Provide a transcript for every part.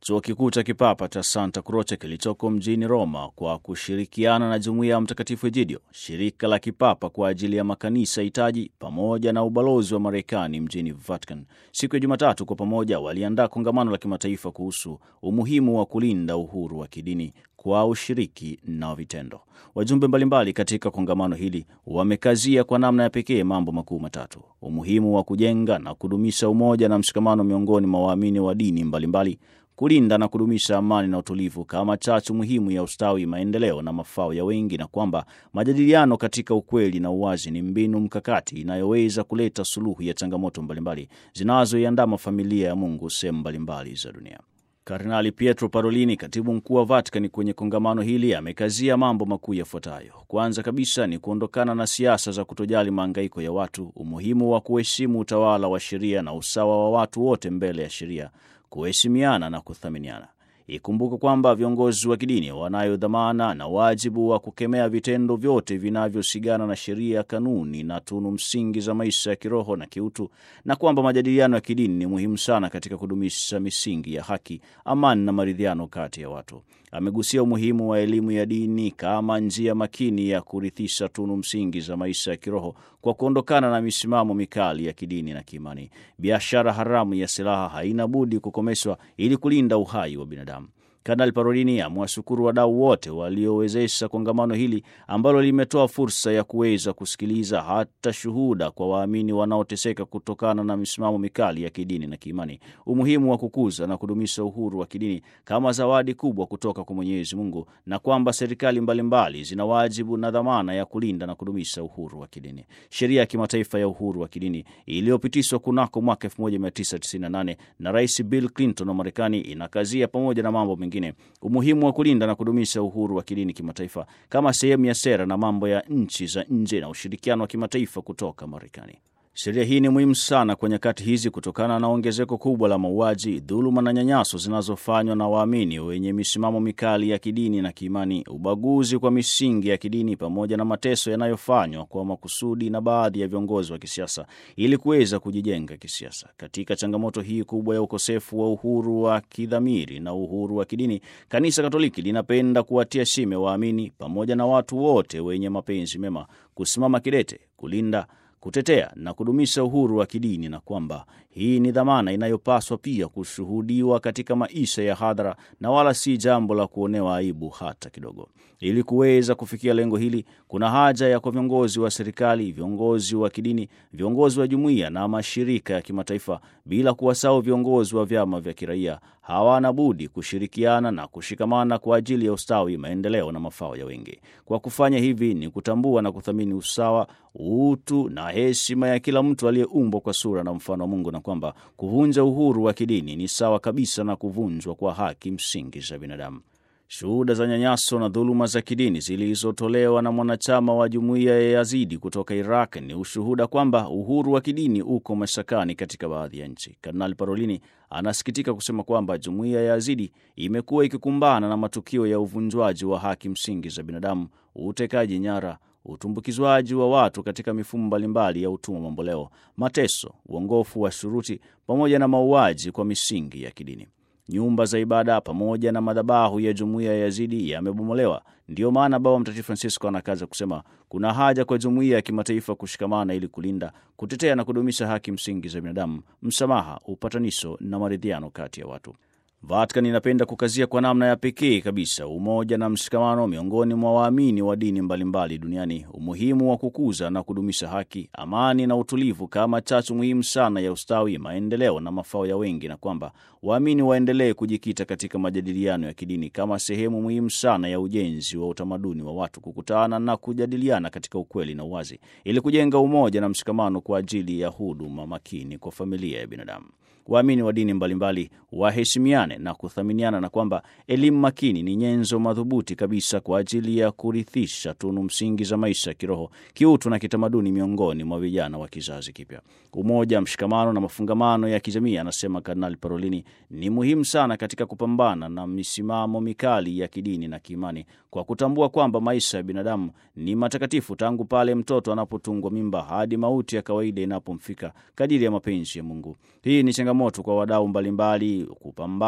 Chuo Kikuu cha Kipapa cha Santa Croce kilichoko mjini Roma kwa kushirikiana na Jumuiya ya Mtakatifu Egidio, shirika la kipapa kwa ajili ya makanisa hitaji, pamoja na ubalozi wa Marekani mjini Vatican, siku ya Jumatatu kwa pamoja waliandaa kongamano la kimataifa kuhusu umuhimu wa kulinda uhuru wa kidini kwa ushiriki na vitendo. Wajumbe mbalimbali katika kongamano hili wamekazia kwa namna ya pekee mambo makuu matatu: umuhimu wa kujenga na kudumisha umoja na mshikamano miongoni mwa waamini wa dini mbalimbali, kulinda na kudumisha amani na utulivu kama chachu muhimu ya ustawi, maendeleo na mafao ya wengi, na kwamba majadiliano katika ukweli na uwazi ni mbinu mkakati inayoweza kuleta suluhu ya changamoto mbalimbali zinazoiandama familia ya Mungu sehemu mbalimbali za dunia. Kardinali Pietro Parolini, katibu mkuu wa Vatikani, kwenye kongamano hili amekazia mambo makuu yafuatayo. Kwanza kabisa ni kuondokana na siasa za kutojali maangaiko ya watu, umuhimu wa kuheshimu utawala wa sheria na usawa wa watu wote mbele ya sheria, kuheshimiana na kuthaminiana. Ikumbuke kwamba viongozi wa kidini wanayo dhamana na wajibu wa kukemea vitendo vyote vinavyosigana na sheria, kanuni na tunu msingi za maisha ya kiroho na kiutu, na kwamba majadiliano ya kidini ni muhimu sana katika kudumisha misingi ya haki, amani na maridhiano kati ya watu. Amegusia umuhimu wa elimu ya dini kama njia makini ya kurithisha tunu msingi za maisha ya kiroho kwa kuondokana na misimamo mikali ya kidini na kiimani. Biashara haramu ya silaha haina budi kukomeshwa ili kulinda uhai wa binadamu. Kardinali Parolini amewashukuru wadau wote waliowezesha kongamano hili ambalo limetoa fursa ya kuweza kusikiliza hata shuhuda kwa waamini wanaoteseka kutokana na misimamo mikali ya kidini na kiimani, umuhimu wa kukuza na kudumisha uhuru wa kidini kama zawadi kubwa kutoka kwa Mwenyezi Mungu, na kwamba serikali mbalimbali zina wajibu na dhamana ya kulinda na kudumisha uhuru wa kidini. Sheria ya kimataifa ya uhuru wa kidini iliyopitishwa kunako mwaka 1998 na Rais Bill Clinton wa Marekani inakazia pamoja na mambo mengine umuhimu wa kulinda na kudumisha uhuru wa kidini kimataifa kama sehemu ya sera na mambo ya nchi za nje na ushirikiano wa kimataifa kutoka Marekani. Sheria hii ni muhimu sana kwa nyakati hizi kutokana na ongezeko kubwa la mauaji, dhuluma na nyanyaso zinazofanywa na waamini wenye misimamo mikali ya kidini na kiimani, ubaguzi kwa misingi ya kidini, pamoja na mateso yanayofanywa kwa makusudi na baadhi ya viongozi wa kisiasa ili kuweza kujijenga kisiasa. Katika changamoto hii kubwa ya ukosefu wa uhuru wa kidhamiri na uhuru wa kidini, Kanisa Katoliki linapenda kuwatia shime waamini pamoja na watu wote wenye mapenzi mema kusimama kidete kulinda kutetea na kudumisha uhuru wa kidini na kwamba hii ni dhamana inayopaswa pia kushuhudiwa katika maisha ya hadhara na wala si jambo la kuonewa aibu hata kidogo. Ili kuweza kufikia lengo hili, kuna haja ya kwa viongozi wa serikali, viongozi wa kidini, viongozi wa jumuiya na mashirika ya kimataifa, bila kuwasahau viongozi wa vyama vya kiraia, hawana budi kushirikiana na kushikamana kwa ajili ya ustawi, maendeleo na mafao ya wengi. Kwa kufanya hivi ni kutambua na kuthamini usawa, utu na heshima ya kila mtu aliyeumbwa kwa sura na mfano wa Mungu, na kwamba kuvunja uhuru wa kidini ni sawa kabisa na kuvunjwa kwa haki msingi za binadamu. Shuhuda za nyanyaso na dhuluma za kidini zilizotolewa na mwanachama wa jumuiya ya Yazidi kutoka Iraq ni ushuhuda kwamba uhuru wa kidini uko mashakani katika baadhi ya nchi. Kardinali Parolini anasikitika kusema kwamba jumuiya ya Yazidi imekuwa ikikumbana na matukio ya uvunjwaji wa haki msingi za binadamu, utekaji nyara utumbukizwaji wa watu katika mifumo mbalimbali ya utumwa mamboleo, mateso, uongofu wa shuruti, pamoja na mauaji kwa misingi ya kidini. Nyumba za ibada pamoja na madhabahu ya jumuiya ya Yazidi yamebomolewa. Ndiyo maana Baba Mtakatifu Francisco anakaza kusema kuna haja kwa jumuiya ya kimataifa kushikamana ili kulinda, kutetea na kudumisha haki msingi za binadamu, msamaha, upatanisho na maridhiano kati ya watu. Vatican inapenda kukazia kwa namna ya pekee kabisa umoja na mshikamano miongoni mwa waamini wa dini mbalimbali duniani, umuhimu wa kukuza na kudumisha haki, amani na utulivu kama chachu muhimu sana ya ustawi, maendeleo na mafao ya wengi, na kwamba waamini waendelee kujikita katika majadiliano ya kidini kama sehemu muhimu sana ya ujenzi wa utamaduni wa watu kukutana na kujadiliana katika ukweli na uwazi, ili kujenga umoja na mshikamano kwa ajili ya huduma makini kwa familia ya binadamu. Waamini wa dini mbalimbali waheshimiane na kuthaminiana, na kwamba elimu makini ni nyenzo madhubuti kabisa kwa ajili ya kurithisha tunu msingi za maisha ya kiroho, kiutu na kitamaduni miongoni mwa vijana wa kizazi kipya. Umoja, mshikamano na mafungamano ya kijamii, anasema Kardinali Parolini, ni muhimu sana katika kupambana na misimamo mikali ya kidini na kiimani, kwa kutambua kwamba maisha ya binadamu ni matakatifu tangu pale mtoto anapotungwa mimba hadi mauti ya kawaida inapomfika kadiri ya mapenzi ya Mungu. Hii ni changamoto kwa wadau mbalimbali kupambana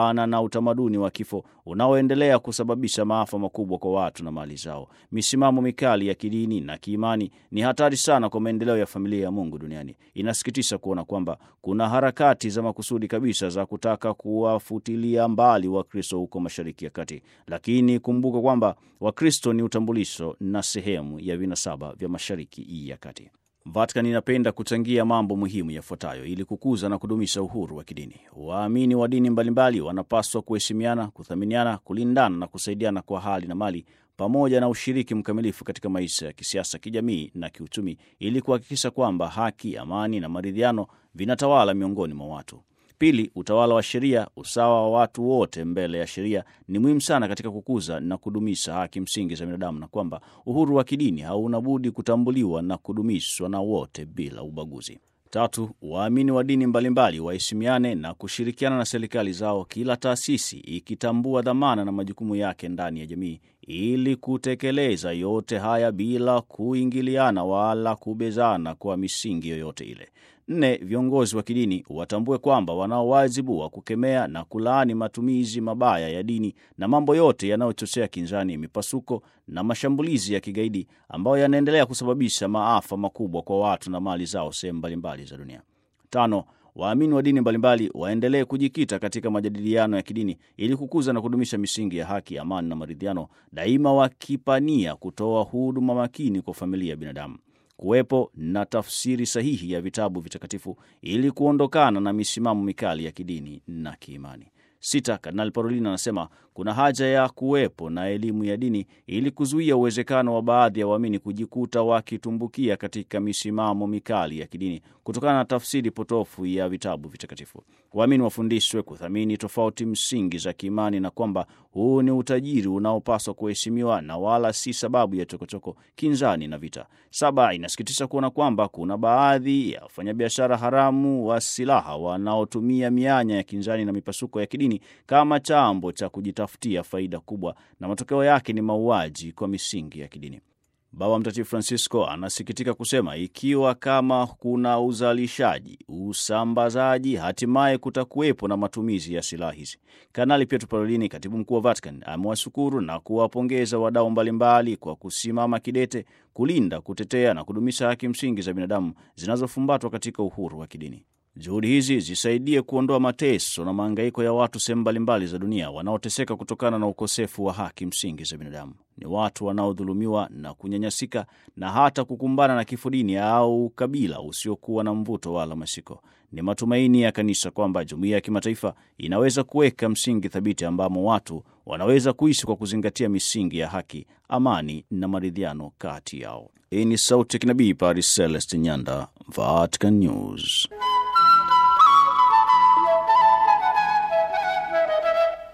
kupambana na utamaduni wa kifo unaoendelea kusababisha maafa makubwa kwa watu na mali zao. Misimamo mikali ya kidini na kiimani ni hatari sana kwa maendeleo ya familia ya Mungu duniani. Inasikitisha kuona kwamba kuna harakati za makusudi kabisa za kutaka kuwafutilia mbali Wakristo huko Mashariki ya Kati, lakini kumbuka kwamba Wakristo ni utambulisho na sehemu ya vinasaba vya Mashariki ya Kati. Vatican inapenda kuchangia mambo muhimu yafuatayo ili kukuza na kudumisha uhuru wa kidini. Waamini wa dini mbalimbali wanapaswa kuheshimiana, kuthaminiana, kulindana na kusaidiana kwa hali na mali pamoja na ushiriki mkamilifu katika maisha ya kisiasa, kijamii na kiuchumi ili kuhakikisha kwamba haki, amani na maridhiano vinatawala miongoni mwa watu. Pili, utawala wa sheria, usawa wa watu wote mbele ya sheria ni muhimu sana katika kukuza na kudumisha haki msingi za binadamu, na kwamba uhuru wa kidini hauna budi kutambuliwa na kudumishwa na wote bila ubaguzi. Tatu, waamini wa dini mbalimbali waheshimiane na kushirikiana na serikali zao, kila taasisi ikitambua dhamana na majukumu yake ndani ya jamii ili kutekeleza yote haya bila kuingiliana wala kubezana kwa misingi yoyote ile. Nne, viongozi wa kidini watambue kwamba wanao wajibu wa kukemea na kulaani matumizi mabaya ya dini na mambo yote yanayochochea kinzani, mipasuko na mashambulizi ya kigaidi ambayo yanaendelea kusababisha maafa makubwa kwa watu na mali zao sehemu mbalimbali za dunia. Tano, waamini wa dini mbalimbali waendelee kujikita katika majadiliano ya kidini ili kukuza na kudumisha misingi ya haki, amani na maridhiano, daima wakipania kutoa huduma makini kwa familia ya binadamu kuwepo na tafsiri sahihi ya vitabu vitakatifu ili kuondokana na misimamo mikali ya kidini na kiimani. Sita, Kardinali Parolin anasema kuna haja ya kuwepo na elimu ya dini ili kuzuia uwezekano wa baadhi ya waamini kujikuta wakitumbukia katika misimamo mikali ya kidini kutokana na tafsiri potofu ya vitabu vitakatifu. Waamini wafundishwe kuthamini tofauti msingi za kiimani na kwamba huu ni utajiri unaopaswa kuheshimiwa na wala si sababu ya chokochoko, kinzani na vita. Saba, inasikitisha kuona kwamba kuna baadhi ya wafanyabiashara haramu wa silaha wanaotumia mianya ya kinzani na mipasuko ya kidini kama chambo cha kujitafutia faida kubwa, na matokeo yake ni mauaji kwa misingi ya kidini. Baba Mtakatifu Francisco anasikitika kusema ikiwa kama kuna uzalishaji, usambazaji, hatimaye kutakuwepo na matumizi ya silaha hizi. Kanali Pietro Parolini, katibu mkuu wa Vatican, amewashukuru na kuwapongeza wadau mbalimbali kwa kusimama kidete kulinda, kutetea na kudumisha haki msingi za binadamu zinazofumbatwa katika uhuru wa kidini. Juhudi hizi zisaidie kuondoa mateso na maangaiko ya watu sehemu mbalimbali za dunia wanaoteseka kutokana na ukosefu wa haki msingi za binadamu. Ni watu wanaodhulumiwa na kunyanyasika na hata kukumbana na kifo dini au ukabila usiokuwa na mvuto wala mashiko. Ni matumaini ya kanisa kwamba jumuiya ya kimataifa inaweza kuweka msingi thabiti ambamo watu wanaweza kuishi kwa kuzingatia misingi ya haki, amani na maridhiano kati yao. Hii ni Sauti ya Kinabii, Paris Celeste Nyanda, Vatican News.